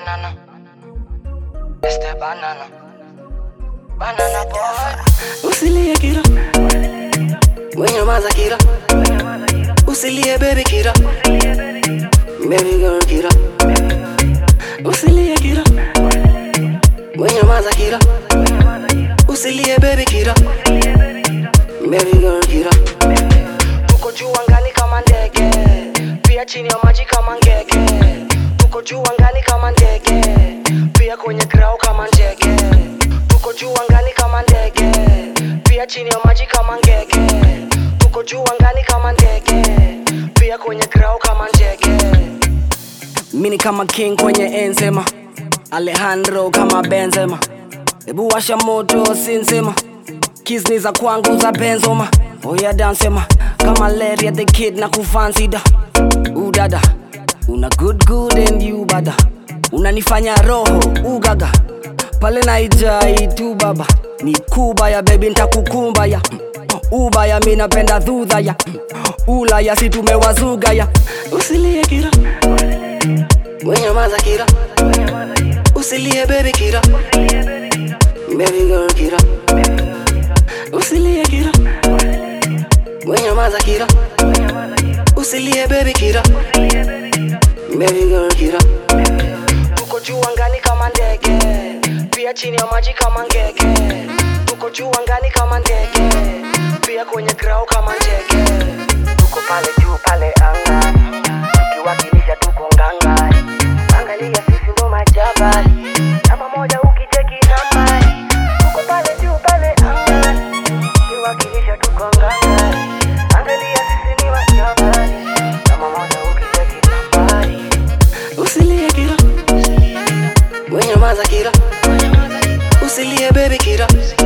Banana. It's the banana. Banana boy. Usilie kira Mwenye maza kira Usilie baby kira Baby girl kira Usilie kira Mwenye maza kira Usilie baby kira Baby girl kira Tuko juu angani kama ndege, pia chini ya maji kama ngege. Tuko juu angani kama ndege, pia kwenye grau kama ndege. Tuko juu angani kama ndege, pia chini ya maji kama ngege. Tuko juu angani kama ndege, pia kwenye grau kama ndege. Mini kama king kwenye enzema Alejandro kama Benzema Ebu washa moto sinsema Kiss ni za kwangu za Benzoma Oya dansema Kama Larry the kid na kufansida Udada Una good good and you bada Unanifanya roho ugaga Pale naijai tu baba Ni kubaya baby ntakukumbaya Ubaya mi napenda dhudhaya Ulaya si tumewazugaya Usilie kira Mwenye maza kira Usilie baby kira Baby girl kira Usilie kira Mwenye maza kira Usilie baby kira Baby girl kira Tuko juu angani kama ndege, pia chini ya maji kama ngege. Tuko juu angani kama ndege, pia kwenye grau kama ndege. Tuko pale juu pale angani, tukiwakilisha tuko ngangari. Angalia sisi ndo majabali, namba moja ukicheki nambari. Tuko pale juu pale angani, tukiwakilisha tuko ngangari. Angalia sisi ni majabali, namba moja ukicheki nambari. Usilie kira Mwenye maza kira Usilie baby kira